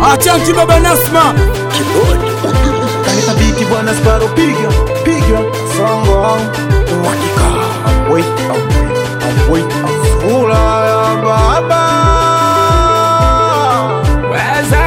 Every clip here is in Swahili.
Achanki baba Nasma Kanisa biti bwana Sparo piga piga songo uhakika wait wait sura ya baba Weze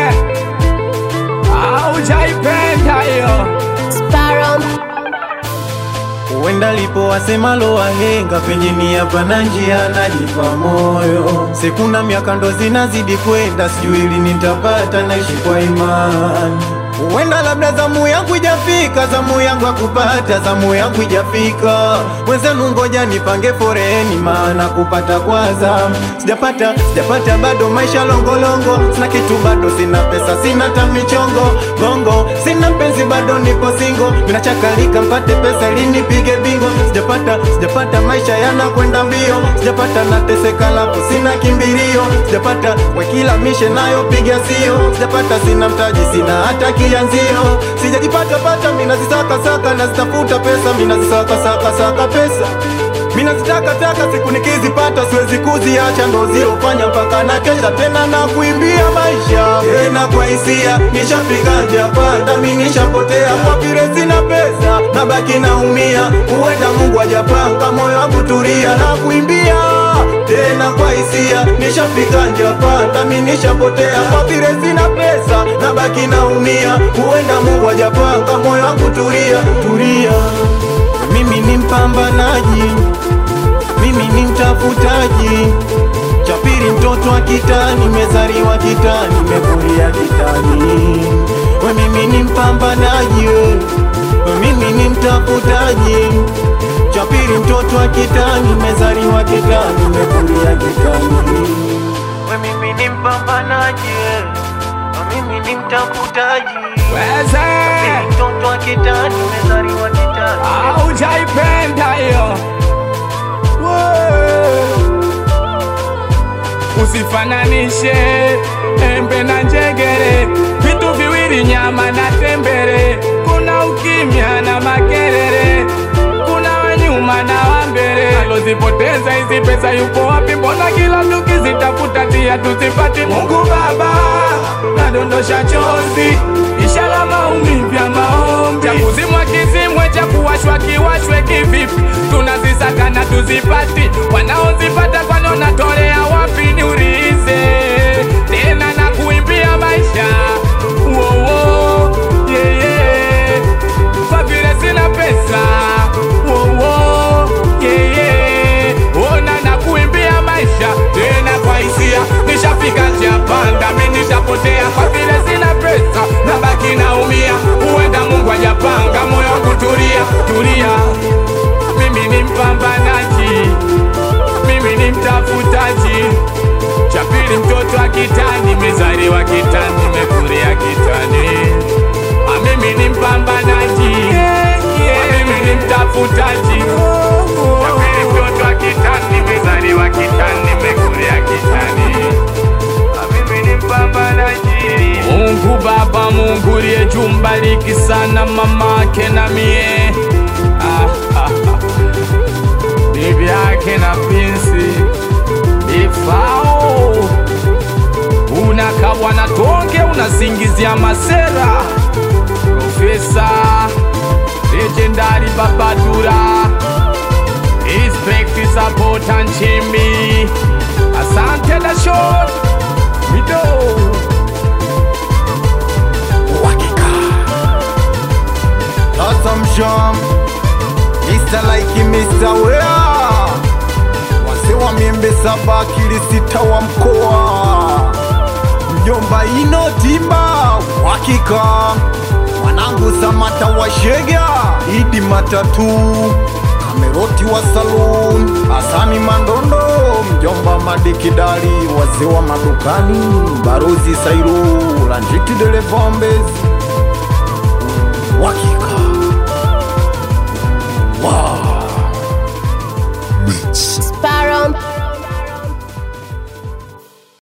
aujaipenda hiyo Sparrow, Huenda lipo wasemalo wahenga, penye nia pana njia najipa moyo. Sekuna miaka ndo zinazidi kwenda, sijui lini nitapata, naishi kwa imani. Huenda labda zamu yangu ijafika, zamu yangu akupata, zamu yangu ijafika. Wenzenu ngoja nipange foreni, maana kupata kwa zamu sijapata, sijapata bado, maisha longolongo, sina kitu bado, sina pesa, sina tamichongo gongo, sina mpenzi bado, nipo singo, minachakalika mpate pesa ili nipige bingo. Sijapata, sijapata, maisha yanakwenda mbio, sijapata, nateseka lapo, sina kimbilio, sijapata, wekila mishe nayo piga sio, sijapata, sina mtaji, sina hata kianzio, sijajipata pata, mina zisaka saka, nazitafuta pesa, mina zisaka saka saka pesa mina zitaka taka siku nikizipata siwezi kuziacha, ndo zilofanya mpaka na kesha tena na kuimbia maisha tena kwa hisia. Nishafika japanda mi nishapotea kwa vile sina pesa, nabaki naumia. Huenda Mungu ajapanga moyo wangu tulia na kuimbia tena kwa hisia. Nishafika japanda mi nishapotea kwa vile sina pesa, nabaki naumia. Huenda Mungu ajapanga moyo wangu tulia tulia. Mimi ni mpambanaji, mimi ni mtafutaji, chapiri mtoto wa kitani, nimezaliwa kitani, nimekulia kitani. We mimi ni mpambanaji, we We mimi ni mtafutaji, chapiri mtoto wa kitani, nimezaliwa kitani, nimekulia kitani. We mimi ni mpambanaji, we We mimi ni mtafutaji, Weze chapiri mtoto wa kitani, nimezaliwa kitani. aujaipenda hiyo usifananishe embe na njegere vitu viwili nyama na tembere kuna ukimya na makelele kuna wanyuma na wambele alozipoteza hizi pesa yupo wapi mbona kila tukizitafuta tia tuzipati mungu baba nadondosha chozi ishara maumivu ya maombi cha kuzimwa kizimwe cha kuwashwa kiwashwe kivipi tunazisaka na tuzipati wanaozipata kwani wanatolea wapi niulize tena na kuimbia maisha wowo yeah, yeah. kwa vile sina pesa wowo yeah, yeah. ona na kuimbia maisha tena kwa hisia nishafika njia panda mi nishapotea kwa vile sina pesa nabaki naumia huenda mungu ajapanga moyo wangu tulia tulia mimi ni mpambanaji mimi ni mtafutaji chapili mtoto wa kitani mezaliwa kitani mekulia kitani Ah, mimi ni mpambanaji Ah, mimi ni mtafutaji chapili mtoto wa kitani mezaliwa kitani mekulia kitani Ah, mimi ni mpambanaji Mungu Baba, Mungu liye jumbariki sana mamake na mie ah, ah, ah. bibi yake na pinsi ifao unakabwa na tonge unasingizia masera profesa legendari babadura inspekti sapota nchimbi asante dashon mido uhakika Awesome Sham Mr. Like Mr. Wea Wase wa miembe saba kili sita wa mkoa Mjomba ino timba uhakika Mwanangu Samata wa Shega Idi Matatu Kameroti wa Saloon Asani Mandondo Mjomba Madikidali Wazee wa madukani Barozi Sairu Lanjiti Delevambes Uhakika